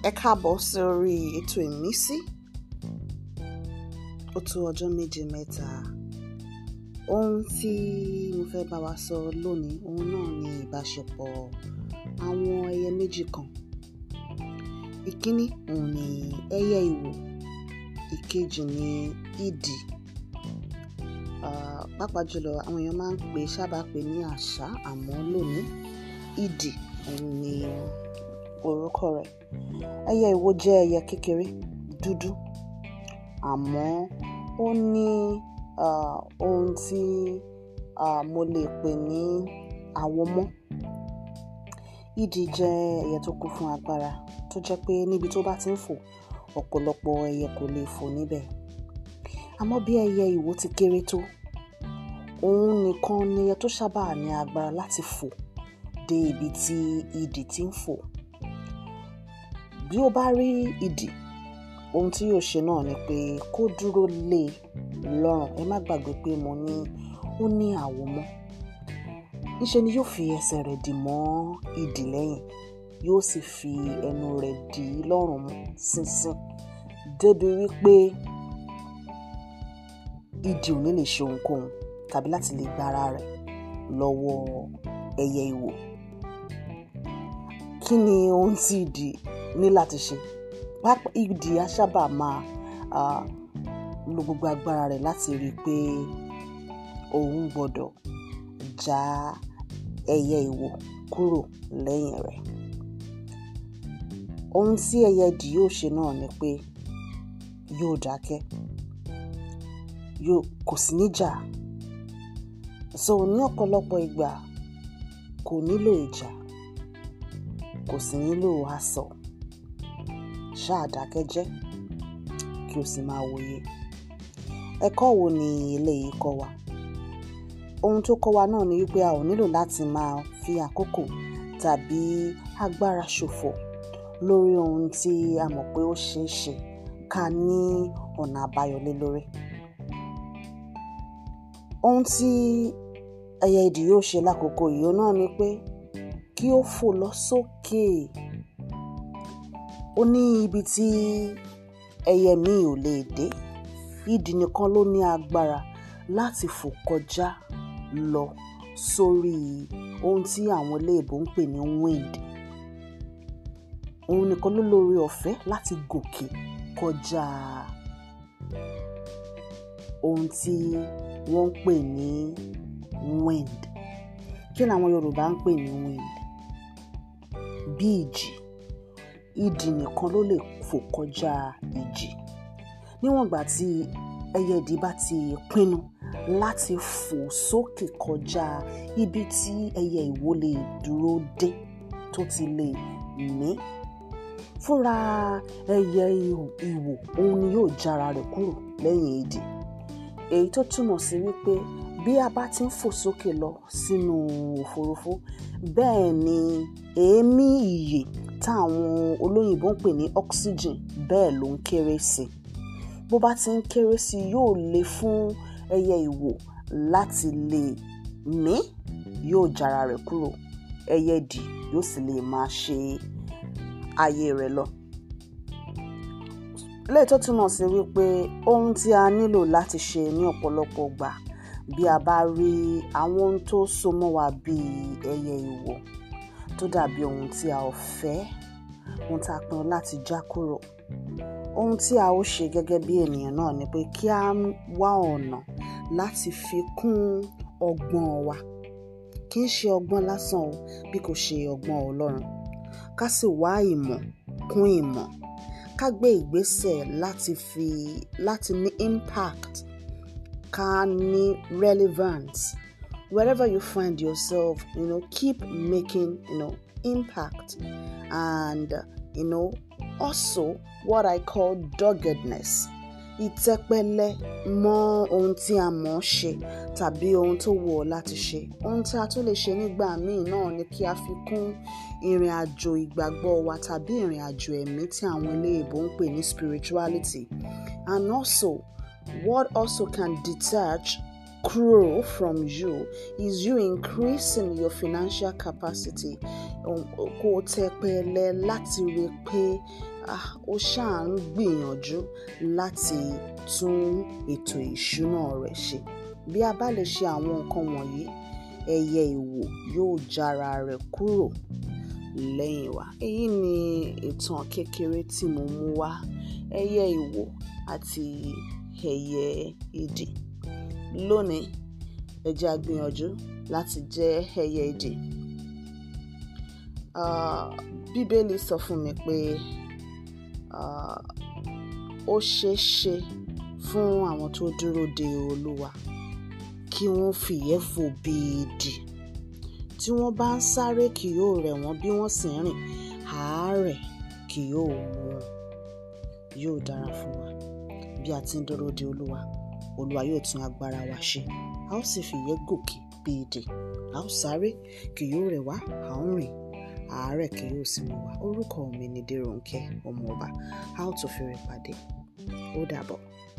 ẹ káàbọ̀ sórí ètò ìmísí ó tó ọjọ́ méje mẹ́ta ohun tí mo fẹ́ bá wa sọ lónìí ohun náà ni ìbáṣepọ̀ àwọn ẹyẹ méjì kan ìkíní òun ni ẹyẹ ìwò ìkejì ni idì Ah, pàápàá jùlọ àwọn èèyàn máa ń pè sábà pè ní àṣá àmọ́ lónìí idì òun ni orúkọ rẹ̀ ẹyẹ ìwò jẹ́ ẹyẹ kékeré dúdú àmọ́ ó ní ah, ohun tí ah, mo lè pè ní àwọmọ́ idì jẹ́ ẹyẹ tó kún fún agbára tó jẹ́ pé níbi tó bá ti ń fò ọ̀pọ̀lọpọ̀ ẹyẹ kò lè fò níbẹ̀ àmọ́ bí ẹyẹ ìwò ti kéré tó òun nìkan ni ẹyẹ tó sábà ní agbára láti fò dé ibi tí idì ti ń fò bí ó bá rí idì ohun tí yóò ṣe náà ni pé kó dúró lé e lọ́rùn ẹ má gbàgbé pé mo ní ó ní àwòmọ́ níṣe ni yóò fi ẹsẹ̀ rẹ̀ dì mọ́ idì lẹ́yìn yóò sì fi ẹnu rẹ̀ dì í lọ́rùn mú ṣinṣin débi wípé idì ò ní lè ṣe ohunkóhun tàbí láti lè gba ara rẹ̀ lọ́wọ́ ẹyẹ ìwò kí ni ohun tí idì ní láti ṣe pápá idì á sábà máa ah, lo gbogbo agbára rẹ̀ láti rí i pé òun gbọ́dọ̀ já ẹyẹ ìwò kúrò lẹ́yìn rẹ̀ ohun tí ẹyẹ idì yóò ṣe náà ni pé yóò dákẹ́ yóò kò sí níjà so ní ọ̀pọ̀lọpọ̀ ìgbà kò nílò ìjà kò sì nílò asọ ṣáà dákẹ́ jẹ́ kí o sì máa wòye ẹ̀kọ́ wo ni eléyìí kọ́ wa ohun tó kọ́ wa náà ni wípé a ò nílò láti máa fi àkókò tàbí agbára ṣòfò lórí ohun tí a mọ̀ pé ó ṣeé ṣe ká ní ọ̀nà àbáyọ lé lórí ohun tí ẹyẹ idì yóò ṣe lákòókò yìí náà ni pé kí ó fò lọ sókè ó ní ibi tí ẹyẹ míì ò lè dé idì nìkan ló ní agbára láti fò kọjá lọ sórí ohun tí àwọn iléèbó ń pè ní wind òun nìkan ló lóore ọ̀fẹ́ láti gòkè kọjá ohun tí wọ́n ń pè ní wind kí làwọn Yorùbá ń pè ní wind bí ìjì idì nìkan ló lè fò kọjá ìjì níwọ̀n ìgbà tí ẹyẹ idì bá ti pinnu láti fò sókè kọjá ibi tí ẹyẹ ìwò lè dúró dé tó ti lè mí fúnra ẹyẹ ìwò òun ni yóò jára rẹ̀ kúrò lẹ́yìn idì èyí tó túmọ̀ sí wípé bí a bá ti ń fò sókè lọ sínú òfurufú bẹ́ẹ̀ ni èémí ìyè táwọn olóyìnbó ń pè ní oxygen bẹ́ẹ̀ ló ń kéré sí i bó bá ti ń kéré sí i yóò le fún ẹyẹ ìwò láti lè mí yóò jára rẹ̀ kúrò ẹyẹ dì yóò sì lè máa ṣe ayé rẹ̀ lọ léyìí tó túmọ̀ sí wípé ohun tí a nílò láti ṣe ní ọ̀pọ̀lọpọ̀ gbà bí a bá rí àwọn ohun tó so mọ́ wa bíi ẹyẹ ìwò tó dàbí ohun tí a ò fẹ́ ohun tá a pinnu láti já kúrò ohun tí a ó ṣe gẹ́gẹ́ bí ènìyàn náà ni pé kí a wá ọ̀nà láti fi kún ọgbọ́n wa kì í ṣe ọgbọ́n lásán o bí kò ṣe ọgbọ́n Ọlọ́run ká sì wá ìmọ̀ kún ìmọ̀ ká gbé ìgbésẹ̀ láti fi láti ní impact ká ní relevance wherever you find yourself you know keep making you know impact and you know also what I call doggedness ìtẹpẹlẹ mọ́ ohun tí a mọ̀ ọ́ ṣe tàbí ohun tó wù ọ́ láti ṣe ohun tí a tún lè ṣe nígbà míì náà ni kí a fi kún ìrìn àjò ìgbàgbọ́ wa tàbí ìrìn àjò ẹ̀mí tí àwọn eléèbó ń pè ní spirituality and also what also can detach grow from you is you increasing your financial capacity kó o tẹpẹlẹ láti rí i pé ó ṣáà ń gbìyànjú láti tún ètò ìṣúná rẹ̀ ṣe bí a bá lè ṣe àwọn nǹkan wọ̀nyí ẹyẹ ìwò yóò jára rẹ̀ kúrò lẹ́yìn wa èyí ni ìtàn kékeré tí mo mú wá ẹyẹ ìwò àti ẹyẹ idì lónìí ẹ jẹ́ á gbìyànjú láti jẹ́ ẹyẹ idì bíbélì sọ fún mi pé ó ṣeé ṣe fún àwọn tó dúró de olúwa kí wọ́n fìyẹ́ fò bí idì tí wọ́n bá ń sáré kì yóò rẹ̀ wọ́n bí wọ́n sì ń rìn àárẹ̀ kì yóò mú wọn yóò dára fún wa bí a ti ń dúró de olúwa olúwa yóò tún agbára wa ṣe a ó sì fìyẹ́ gòkè bí idì a ó sáré kì yóò rẹ̀ wá a ó rìn àárẹ̀ kì yóò sì mú wa orúkọ mi ni Déròǹkẹ́ ọmọọba a ó tún fèrè pàdé ó dàbọ̀.